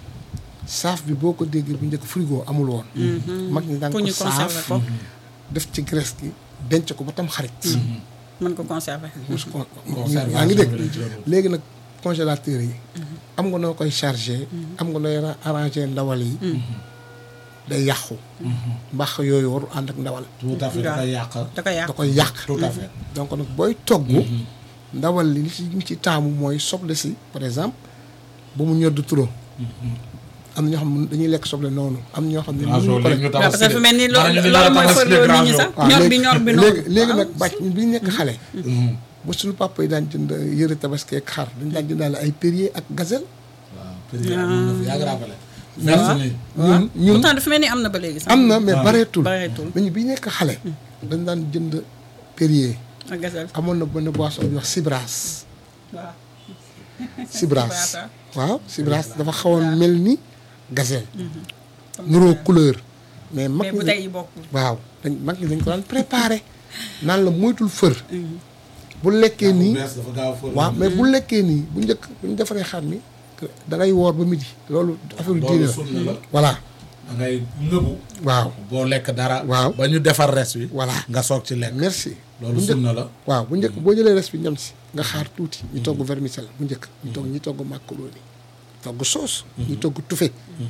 saaf bi boo ko déggee bu njëkk frigo amul woon mag ñi daan pour ko ñu conserver saaf ko def ci graisse gi denc ko ba tam xarit mën ko conserver. mus ko Conservation yaa ngi dégg bi la ci doon. léegi nag congélateur yi am nga noo koy chargé am nga nooy arrangé ndawal yi day yàqu mbax yooyu waru ànd ak ndawal tout à fait da koy yàq da koy yàq da koy yàq tout à fait donc nag booy togg ndawal li li ci ñu ci taamu mooy soble si par exemple bu mu ñor du trop am na ñoo xam ne dañuy lekk soble noonu am na ñoo xam ne mënuñu ko lekk waaw parce que fi mel ni loolu loolu mooy fërloo nit ñi sax waaw ñor bi léegi- ñor bi noonu léegi léegi nag bàcc ñun bi ñu nekk xale bu suñu papa yi daan jënd yëre tabaski ak xar dañ daan jëndaale ay Perrier ak gazelle waaw période amoon na fi yaa ngi rappelé merci nii ñun ñun pourtant dafa mel ni am na ba léegi sax am na mais waaw. bareetul bareetul. mais ñu bi ñu nekk xale dañ daan jënd Perrier ak gazelle amoon na benn boisson bu ñuy wax Sibras waaw Sibras Sibras, waaw Sibras dafa xawoon mel ni gazelle nuroo couleur mais mag mais ñi bu tey yi bokkul waaw dañ mag ñi dañ ko daan préparé naan la moytul fër bu lekkee nii bees dafa gaaw a fër waaw mais bu lekkee nii bu njëkk bu ñu defaree xar mi da ngay woor ba midi loolu affaire diine loolu la sunna la voilà da ngay ngëbu waaw boo lekk dara Waaw. ba ñu defar res wi Voilà. nga soog ci lekk merci loolu bu njëkk sunna la waaw bu njëkk boo jëlee res bi ñam si nga xaar tuuti ñu togg vermicelle bu njëkk ñu togg ñi togg macaroni togg sauce ñu togg tufe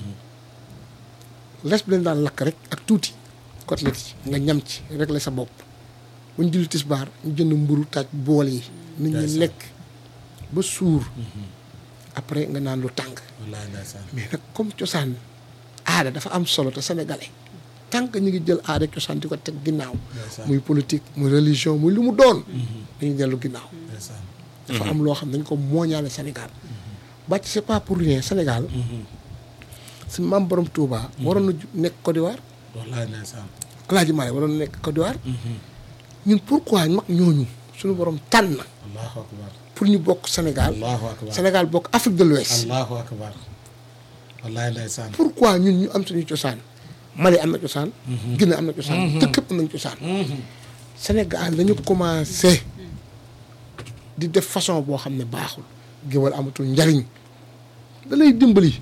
res bi leen daan lakk rek ak tuuti côtelette yi nga ñam ci régler sa bopp bu ñu julli tisbaar ñu jënd mburu taaj bool yi nit ñi Ndeysaan. lekk ba suur après nga naan lu tàng wallaay ndeysaan mais nag comme cosaan aada dafa am solo te sénégalais tant que ñu ngi jël aada ak cosaan di ko teg ginnaaw Ndeysaan. muy politique muy religion muy lu mu doon dañuy dellu ginnaaw ndeysaan dafa am loo xam ne dañ ko mooñaale Sénégal bàcc c'est pas pour rien Sénégal si maam borom Touba waroon na ju- nekk Côte d'Ivoire wallaay ndeysaan Alaaji Maalik waroon na nekk Côte d'Ivoire ñun pourquoi mag ñooñu suñu borom tànn allahu akbar pour ñu bokk Sénégal allahu akbar Sénégal bokk Afrique de l'Ouest allahu akbar wallaay ndeysaan pourquoi ñun ñu am suñu cosaan Mali am na cosaan Guinée am na cosaan dëkk yëpp am nañu cosaan Sénégal dañu commencé di def façon boo xam ne baaxul géwal amatul njariñ da lay dimbali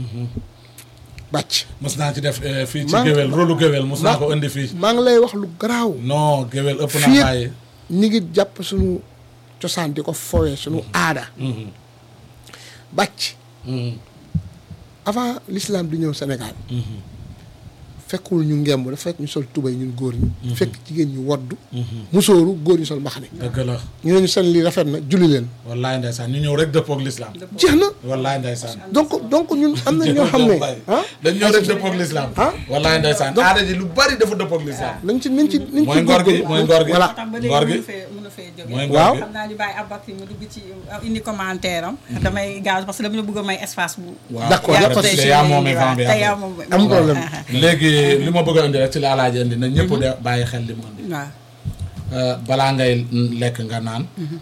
bàcc mos naa ci def eh, fii ci Man- géwél rôlu géwél mos naa Ma- ko indi fii maa ngi lay wax lu garaaw non géwél ëpp na fii bàyyi ñi ngi jàpp suñu cosaan di ko fowee suñu aada bàcc avant l'islam di ñëw Sénégal fekkul ñu ngemb dafa fekk ñu sol tubay ñun góor ñi fekk jigéen ñu waddu musóoru góor ñu sol mbaxane dëgg la ñu ne ñu seen lii rafet na julli leen wallaay ndeysaan ñu ñëw rek dëppoog l'islam jeex na wallaay ndeysaan donc donc ñun am na ñoo xam ne ah dañ ñëw rek dëppoog l'islam ah wallaay ndeysaan aada ji lu bari dafa dëppoog l'islam nañ ci nañ ci nañ ci mooy ngor gi mooy ngor gi voilà tax ba ngor léegi gi mënu fee mënu fee jóge mooy ngor Waaw. gi xam naa ñu bàyyi Aboubacry mu dugg ci indi commentaire am damay gaz parce que dama la bëgg a may espace bu waaw D'accord, yaa y a pas de tey souci. ci yaa moomee waaw, vent bi tey yaa après. moom am problème léegi li ma bëgg a indi rek ci la alaaji indi na ñëpp de bàyyi xel li mu indi waaw Euh, balaa ngay lekk nga naan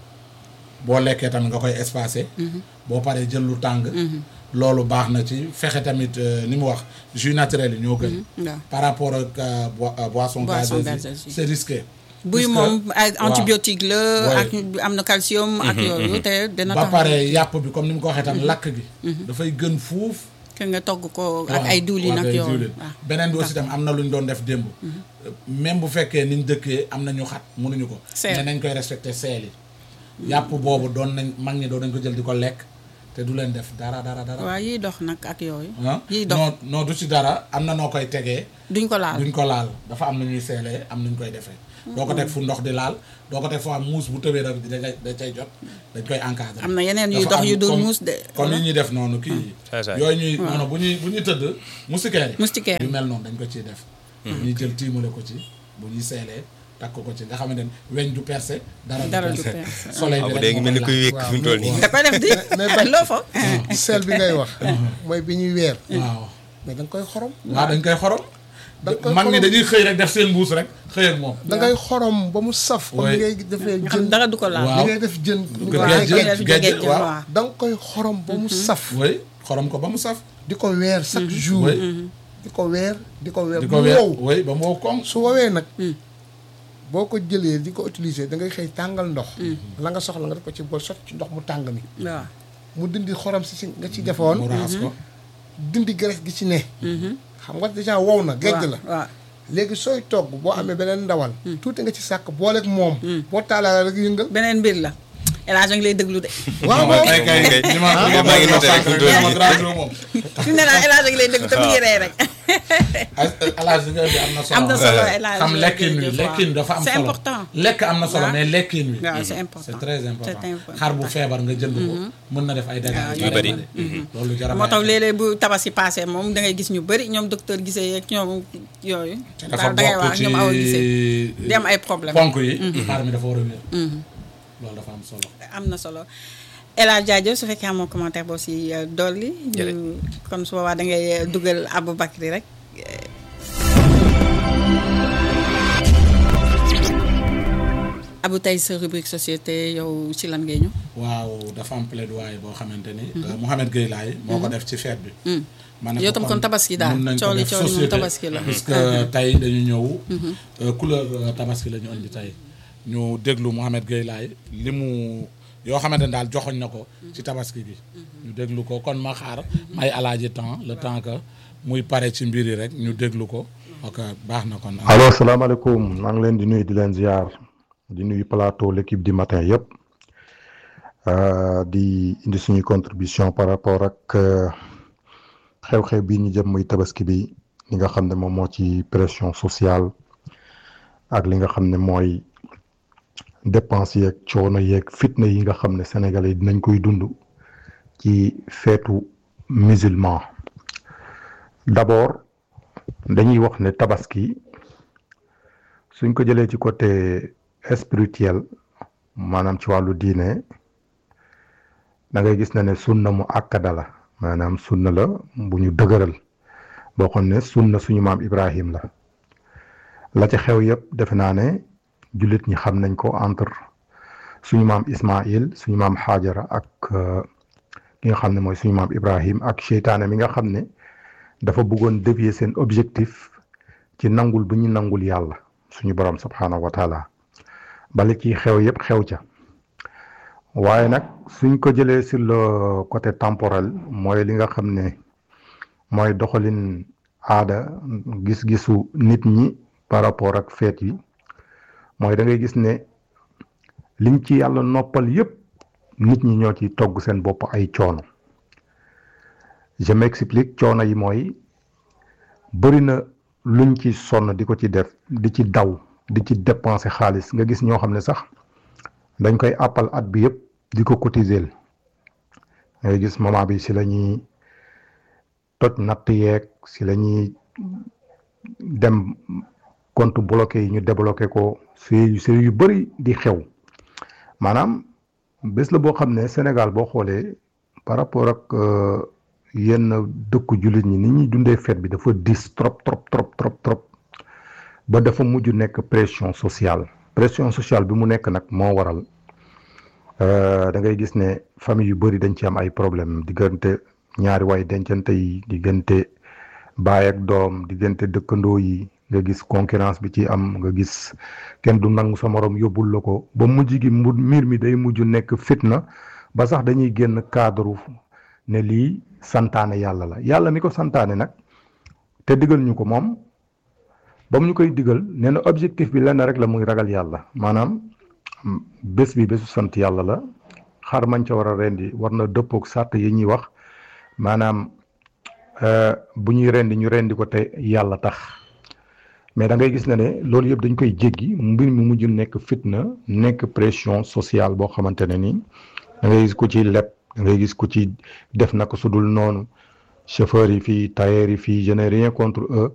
boo lekkee tamit nga koy espacé boo paree jël lu tàng loolu baax na ci fexe tamit euh, ni mu wax jus naturel yi ñoo gën waaw par rapport ak euh, boi- euh, boisson Boisson gazeuse gazeuse yi yi. c'est risqué buy Puisque- moom ay waaw. antibiotique la Ouais. ak am na calcium ak yooyu te dina ba tax pare yàpp bi comme ni mu ko waxee tam lakk gi dafay gën fuuf que nga togg ko ak waaw, ay diwlin waaw, ak ay yooyu diwlin. waaw beneen bi aussi tam am na lu ñu doon def démb même bu fekkee niñ dëkkee am na ñu xat mënuñu ko Seel. ne nañ koy respecté seel yi yàpp boobu doon nañ mag ñi doon nañ ko jël di ko lekk te du leen def dara dara dara waaw yiy dox nag ak yooyu ah yiy dox non non du ci dara am na noo koy tegee duñ ko laal duñ ko laal dafa am na ñuy seelee am nañ koy defee doo ko teg fu ndox di laal doo ko teg foo am muus bu tëbee da da da cay jot dañ koy encadré am na yeneen yuy Dafa dox am yu dul comme- muus de comme yi ñuy def noonu kii Ça, ça. yooyu ñuy noonu bu ñuy bu ñuy tëdd moustiquaire yi moustiquaire yu mel noonu dañ ko ciy def ñuy jël tiimale ko ci bu ñuy seelee takk ko ci nga xamante ne weñ du percé dara dara du du percé percé. soleil bi abu rek dee ngi moo mel ni koy kuy laal. wékk fi mu toll nii da koy def di mais ba- loo fa sel bi ngay wax mooy bi ñuy weer waaw mais da nga koy xorom waaw dañ koy xorom Da nga koy mag ñi xorom. dañuy xëy rek def seen mbuus rek xëy ak moom da ngay xorom ba mu saf comme Ouais. ni ngay defee nga xam jën dara du ko laal Waaw. li ngay def jën ni ko Géej waxee géej géej. géej géej waaw. waaw da nga koy xorom ba mu saf oui xorom ko ba mu saf di ko weer chaque jour oui di ko weer di ko weer di bu ko weer wow oui ba mu wow koŋ su woowee nag boo ko jëlee di ko utiliser da ngay xëy tàngal ndox la nga soxla nga def ko ci bool sotti ci ndox mu tàng mi waaw mu dindi xorom si si nga ci mu defoon raxas ko dindi graisse gi ci ne xam nga déjà wow na géej la waaw léegi sooy togg boo amee beneen ndawal tuuti nga ci sàkk booleeg moom boo taalaa rek yëngal beneen mbir la El Hadj a ngi lay déglu de waaw waaw tey kay li ma li ma maa ngi noté rek sànq rek dama gradué moom. fi mu ne naan El Hadj a ngi lay déglu te mu ngi rey rek alage nga indi am na solo am na solo El Hadj xam lekkin wi lekkin wi dafa am c'est solo important lekk am na solo waaw. mais lekkin wi waaw c'est important c'est très important C'est important. xar bu feebar nga jënd ko mën na def ay dégâts yu bëri. loolu jar a moo tax bàyyi xel. léeg-léeg bu tabaski passé moom da ngay gis ñu bëri ñoom docteur gisee yeeg ñoom yooyu dafa daal da ngay bokk wax ci ñoom awa gisee di am ay problème ponk yi xar mi dafa war a wér loolu dafa am solo am na solo El Hadj jaajëf su fekkee amoo commentaire boo si euh, dolli Jërëjëf. ñu kon su boobaa da ngay euh, dugal Aboubacry rek Abou tey sa rubrique société yow ci lan ngay ñëw waaw dafa am plaidoyer boo xamante ni euh, Mouhamed Gueye Laye moo ko def ci fête bi ma ne Yow ko tam kon tabaski daal. mun nañ ko Cooli def cooli moom société tabaski la. parce que tey dañu ñëw euh, couleur euh, tabaski la ñu indi tey ñu déglu Mouhamed Gueye Laye li mu yoo xamante ne daal joxoñ na ko ci tabaski bi ñu déglu ko kon ma xaar may alaaji temps le temps que muy pare ci mbir yi rek ñu déglu ko ok baax na kon allo salaamaaleykum maa ngi leen di nuyu di leen ziar di nuyu plateau l'équipe du matin yëpp euh, di indi suñu contribution par rapport ak euh, xew-xew bii ñu jëm muy tabaski bi li nga xam ne moom moo ci pression sociale ak li nga xam ne mooy dépense yeeg coono yeeg fitna yi nga xam ne sénégalais yi dinañ koy dund ci feetu musulman d'abord dañuy wax ne tabaski suñ ko jëlee ci côté spirituel maanaam ci wàllu diine da ngay gis na ne sunna mu akkada la maanaam sunna la bu ñu dëgëral boo xam ne sunna suñu maam Ibrahim la la ci xew yëpp defe naa ne jullit ñi xam nañ ko entre suñu maam Ismaïl suñu maam Xaajara ak euh, ki nga xam ne mooy suñu maam Ibrahim ak seytaane mi nga xam ne dafa bëggoon dévier seen objectif ci nangul bu ñu nangul yàlla suñu borom subhaanahu wa taala bali ci xew yëpp xew ca waaye nag suñ ko jëlee sur le côté temporel mooy li nga xam ne mooy doxalin aada gis-gisu nit ñi par rapport ak feet yi mooy da ngay gis ne liñ ci yàlla noppal yëpp nit ñi ñoo ci togg seen bopp ay coono je m'explique coono yi mooy bëri na luñ ci sonn di ko ci def di ci daw di ci dépenser xaalis nga gis ñoo xam ne sax dañ koy àppal at bi yëpp di ko cotiser ngay gis moment bi si la ñuy toj natt yeeg si la ñuy dem compte bloqué yi ñu débloqué ko si si yu bëri di xew maanaam bés la boo xam ne Sénégal boo xoolee par rapport ak euh, yenn dëkku jullit ñi ni ñuy dundee fête bi dafa dis trop trop trop trop trop ba dafa mujj nekk pression sociale pression sociale bi mu nekk nag moo waral euh, da ngay gis ne famille yu bëri dañ ci am ay problème diggante ñaari way dencante yi diggante baay ak doom diggante dëkkandoo yi nga gis concurrence bi ci am nga gis kenn du nangu sa morom yóbbul la ko ba mujj gi mu mbir mi day mujj nekk fitna ba sax dañuy génn cadre ne lii santaane yàlla la yàlla mi ko santaane nag te digal ñu ko moom ba mu ñu koy digal nee na objectif bi lenn rek la muy ragal yàlla maanaam mm, bés bi bésu sant yàlla la xar mañ ca war a rendi war na dëppook sàtt yi ñuy wax maanaam euh, bu ñuy rendi ñu rendi ko te yàlla tax mais da ngay gis ne ne loolu yëpp dañ koy jéggi mbir mi mujj nekk fitna nekk pression sociale boo xamante ne ni da ngay gis ku ci leb da ngay gis ku ci def naka su dul noonu chauffeur yi fii tailleur yi fii je n'ai rien contre eux